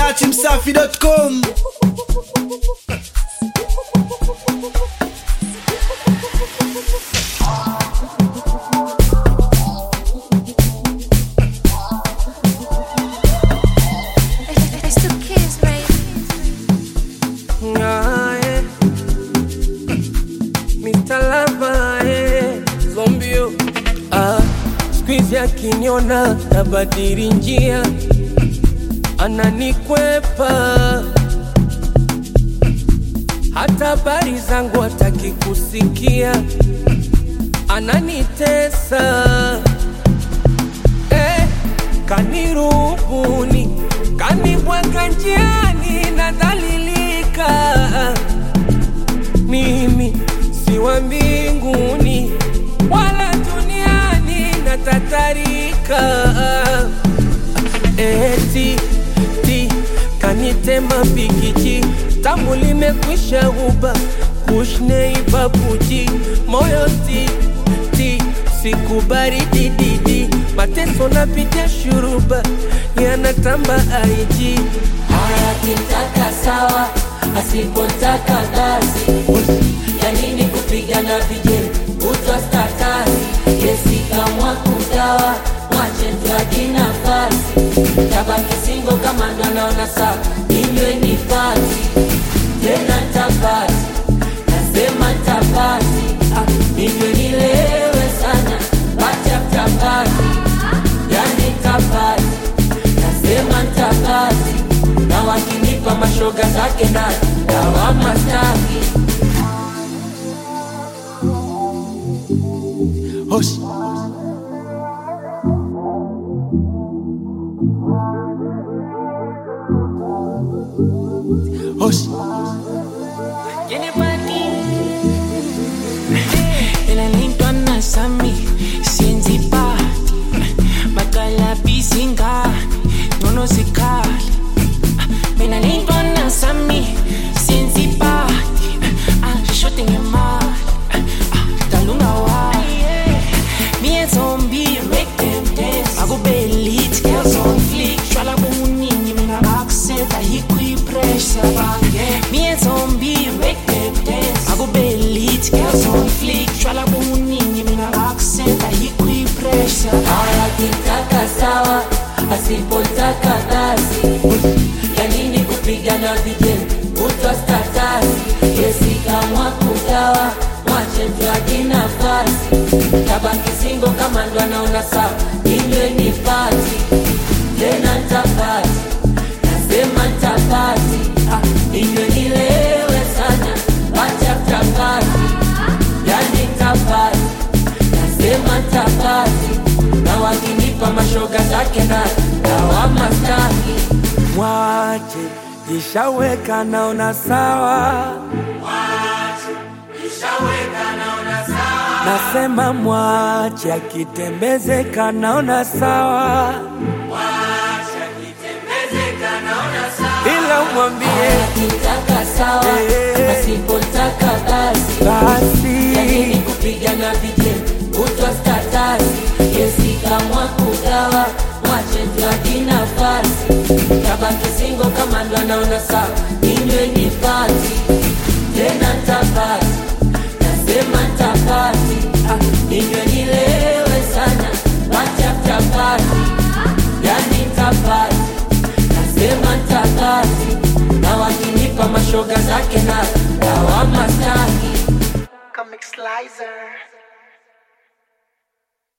datimsafi.com It's the kids, baby. Aye. Mr. Lava, eh. Zombio. Ah, squeeze akiniona nabadili njia ananikwepa hata habari zangu hataki kusikia ananitesa eh, kanirubuni kanibwaga njiani nadhalilika mimi si wa mbinguni wala duniani natatarika eti ti kanitema pikiji tamu limekwisha uba kushneibabuji moyo ti ti sikubari dididi mateso napitia shuruba yanatamba aiji akitaka sawa, asipotaka kazi. Ya nini kupigana vijeli kutwa statasi? Yesi kamwa kugawa, mwache tuaji nafasi. Tabaki singo kama ndo naona sawa, inywe ni pati tena tapati, nasema tapati, ah, inywe nilewe sana, bacha tapati, yani tapati nasema ntabati na wakinipa mashoga zake na lawama staki Hosh. Hosh. Elalintwa nasami siyenzi party Bakala bizingane Nono zikhali Mina lintwa nasami siyenzi party Ashote ngemali Dalunga wali Me and zombie make them dance Akube elite girls on fleek Shwala buningi mina bakuseta hikwi pressure Me and zombie make them dance Akube elite girls on fleek Shwala buningi mina bakuseta hikwi pressure akitaka sawa asipotaka kazi ya nini kupigana vijeni kutwa statasi yesi kamwa kugawa mwache mtwaji nafasi tabaki singo kama ndo anaona sawa inywe ni pati tena ntapati nasema ntapati ah, inywe nilewe sana bacha tapati yani ntapati nasema ntapati na wakinipa mashoga zake na lawama staki Mwache ishaweka naona sawa, nasema mwache akitembezeka naona sawa, ila umwambie akitaka sawa Eh. asipotaka basi basi yanini kupigana vijeni kutwa statasi yesi kamwa kugawa mwache mtwaji nafasi tabaki singo kama ndo anaona sawa inywe ni pati tena ntapati nasema ntapati ah, inywe nilewe sana bacha mtapati yani ntapati nasema ntapati na wakinipa mashoga zake na lawama staki Comic Slicer.